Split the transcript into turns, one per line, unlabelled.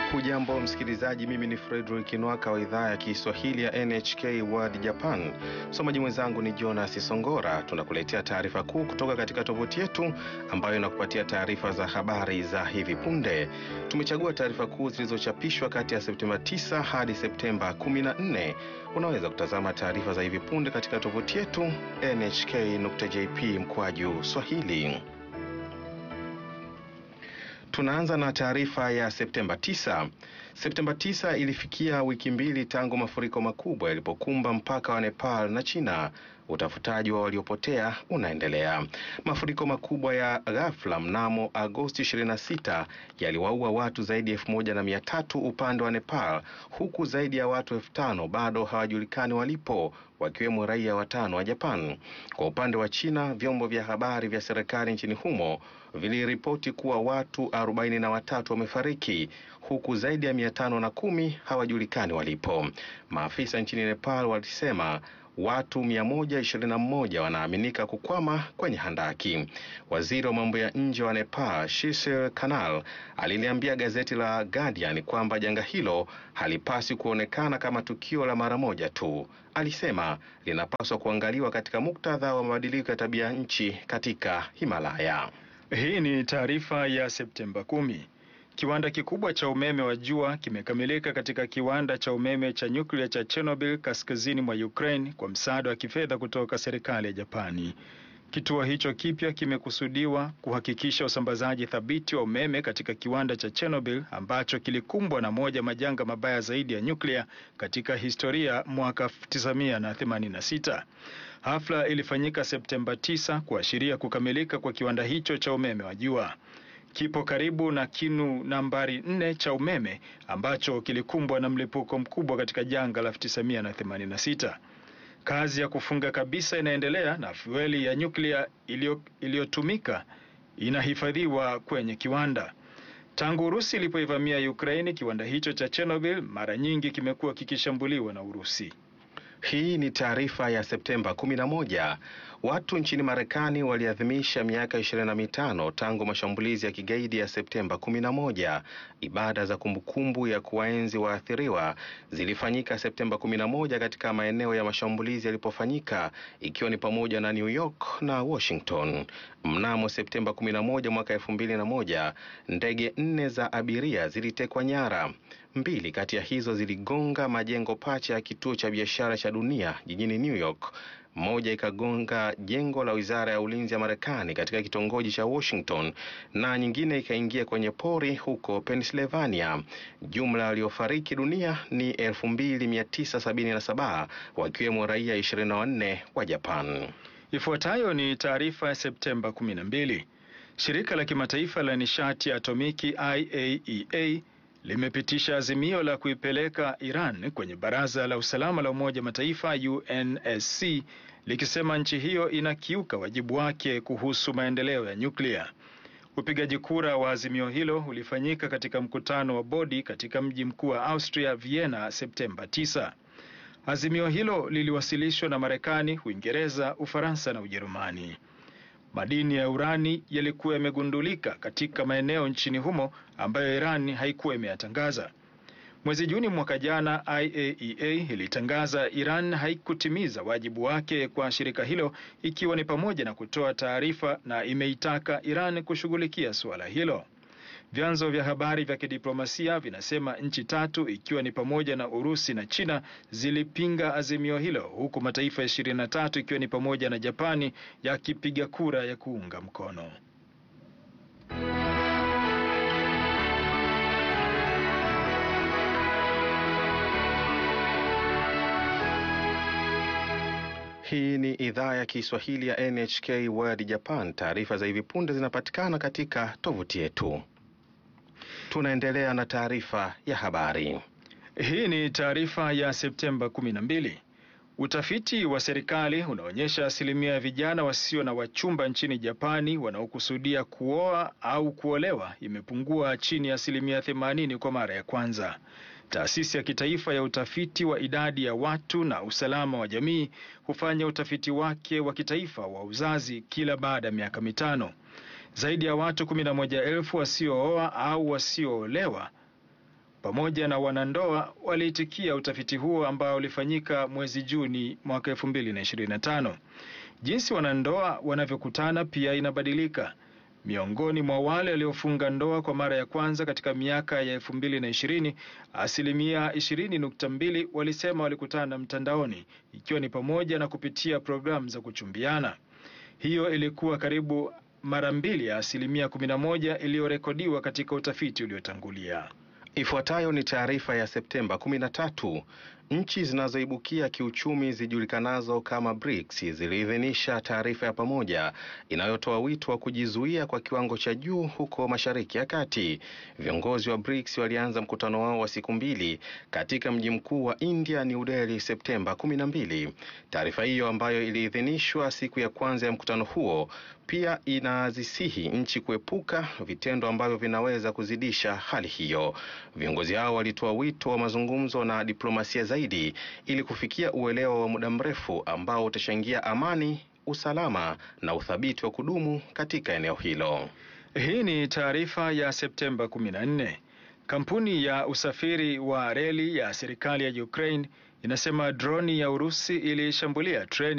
Hujambo msikilizaji, mimi ni Fredrick Nwaka wa idhaa ya Kiswahili ya NHK World Japan. Msomaji mwenzangu ni Jonas Songora. Tunakuletea taarifa kuu kutoka katika tovuti yetu ambayo inakupatia taarifa za habari za hivi punde. Tumechagua taarifa kuu zilizochapishwa kati ya Septemba 9 hadi Septemba 14. Unaweza kutazama taarifa za hivi punde katika tovuti yetu nhk.jp mkwaju swahili. Tunaanza na taarifa ya Septemba 9. Septemba 9 ilifikia wiki mbili tangu mafuriko makubwa yalipokumba mpaka wa Nepal na China. Utafutaji wa waliopotea unaendelea. Mafuriko makubwa ya ghafla mnamo Agosti 26 yaliwaua watu zaidi ya elfu moja na mia tatu upande wa Nepal, huku zaidi ya watu elfu tano bado hawajulikani walipo, wakiwemo raia watano wa Japan. Kwa upande wa China, vyombo vya habari vya serikali nchini humo viliripoti kuwa watu arobaini na watatu wamefariki huku zaidi ya mia tano na kumi hawajulikani walipo. Maafisa nchini Nepal walisema watu 121 wanaaminika kukwama kwenye handaki. Waziri wa mambo ya nje wa Nepal, Shishir Kanal, aliliambia gazeti la Guardian kwamba janga hilo halipaswi kuonekana kama tukio la mara moja tu. Alisema linapaswa kuangaliwa katika muktadha wa mabadiliko ya tabia nchi katika Himalaya.
Hii ni taarifa ya Septemba kumi. Kiwanda kikubwa cha umeme wa jua kimekamilika katika kiwanda cha umeme cha nyuklia cha Chernobyl kaskazini mwa Ukraine kwa msaada wa kifedha kutoka serikali ya Japani. Kituo hicho kipya kimekusudiwa kuhakikisha usambazaji thabiti wa umeme katika kiwanda cha Chernobyl ambacho kilikumbwa na moja majanga mabaya zaidi ya nyuklia katika historia mwaka 1986. Hafla ilifanyika Septemba 9 kuashiria kukamilika kwa kiwanda hicho cha umeme wa jua. Kipo karibu na kinu nambari nne cha umeme ambacho kilikumbwa na mlipuko mkubwa katika janga la 1986. Kazi ya kufunga kabisa inaendelea na fueli ya nyuklia iliyotumika inahifadhiwa kwenye kiwanda. Tangu Urusi ilipoivamia Ukraini, kiwanda hicho cha Chernobyl mara nyingi kimekuwa kikishambuliwa na Urusi.
Hii ni taarifa ya Septemba 11. Watu nchini Marekani waliadhimisha miaka 25 tangu mashambulizi ya kigaidi ya Septemba 11. Ibada za kumbukumbu ya kuwaenzi waathiriwa zilifanyika Septemba 11 katika maeneo ya mashambulizi yalipofanyika ikiwa ni pamoja na New York na Washington. Mnamo Septemba 11 mwaka 2001, ndege nne za abiria zilitekwa nyara. Mbili kati ya hizo ziligonga majengo pacha ya kituo cha biashara cha dunia jijini New York. Moja ikagonga jengo la wizara ya ulinzi ya Marekani katika kitongoji cha Washington na nyingine ikaingia kwenye pori huko Pennsylvania. Jumla waliofariki dunia ni 2977 wakiwemo raia 24 wa Japan.
Ifuatayo ni taarifa ya Septemba 12. Shirika la kimataifa la nishati ya atomiki IAEA limepitisha azimio la kuipeleka Iran kwenye Baraza la Usalama la Umoja Mataifa UNSC likisema nchi hiyo inakiuka wajibu wake kuhusu maendeleo ya nyuklia. Upigaji kura wa azimio hilo ulifanyika katika mkutano wa bodi katika mji mkuu wa Austria Vienna Septemba 9. Azimio hilo liliwasilishwa na Marekani, Uingereza, Ufaransa na Ujerumani. Madini ya urani yalikuwa yamegundulika katika maeneo nchini humo ambayo Iran haikuwa imeyatangaza. Mwezi Juni mwaka jana, IAEA ilitangaza Iran haikutimiza wajibu wake kwa shirika hilo, ikiwa ni pamoja na kutoa taarifa, na imeitaka Iran kushughulikia suala hilo. Vyanzo vya habari vya kidiplomasia vinasema nchi tatu ikiwa ni pamoja na Urusi na China zilipinga azimio hilo huku mataifa ishirini na tatu ikiwa ni pamoja na Japani yakipiga kura ya kuunga mkono.
Hii ni idhaa ya Kiswahili ya NHK World Japan. Taarifa za hivi punde zinapatikana katika tovuti yetu. Tunaendelea na taarifa ya habari.
Hii ni taarifa ya Septemba 12. Utafiti wa serikali unaonyesha asilimia ya vijana wasio na wachumba nchini Japani wanaokusudia kuoa au kuolewa imepungua chini ya asilimia 80 kwa mara ya kwanza. Taasisi ya kitaifa ya utafiti wa idadi ya watu na usalama wa jamii hufanya utafiti wake wa kitaifa wa uzazi kila baada ya miaka mitano. Zaidi ya watu 11,000 wasiooa au wasioolewa pamoja na wanandoa waliitikia utafiti huo ambao ulifanyika mwezi Juni mwaka 2025. Jinsi wanandoa wanavyokutana pia inabadilika. Miongoni mwa wale waliofunga ndoa kwa mara ya kwanza katika miaka ya 2020, asilimia 20.2 walisema walikutana mtandaoni, ikiwa ni pamoja na kupitia programu za kuchumbiana. Hiyo ilikuwa karibu mara mbili ya asilimia 11 iliyorekodiwa katika utafiti uliotangulia.
Ifuatayo ni taarifa ya Septemba 13. Nchi zinazoibukia kiuchumi zijulikanazo kama BRICS ziliidhinisha taarifa ya pamoja inayotoa wito wa kujizuia kwa kiwango cha juu huko Mashariki ya Kati. Viongozi wa BRICS walianza mkutano wao wa siku mbili katika mji mkuu wa India, New Delhi, Septemba 12. Taarifa hiyo ambayo iliidhinishwa siku ya kwanza ya mkutano huo pia inazisihi nchi kuepuka vitendo ambavyo vinaweza kuzidisha hali hiyo. Viongozi hao walitoa wito wa mazungumzo na diplomasia zaidi ili kufikia uelewa wa muda mrefu ambao utachangia amani, usalama na uthabiti wa kudumu katika eneo hilo.
Hii ni taarifa ya Septemba 14. Kampuni ya usafiri wa reli ya serikali ya Ukraine inasema droni ya Urusi ilishambulia treni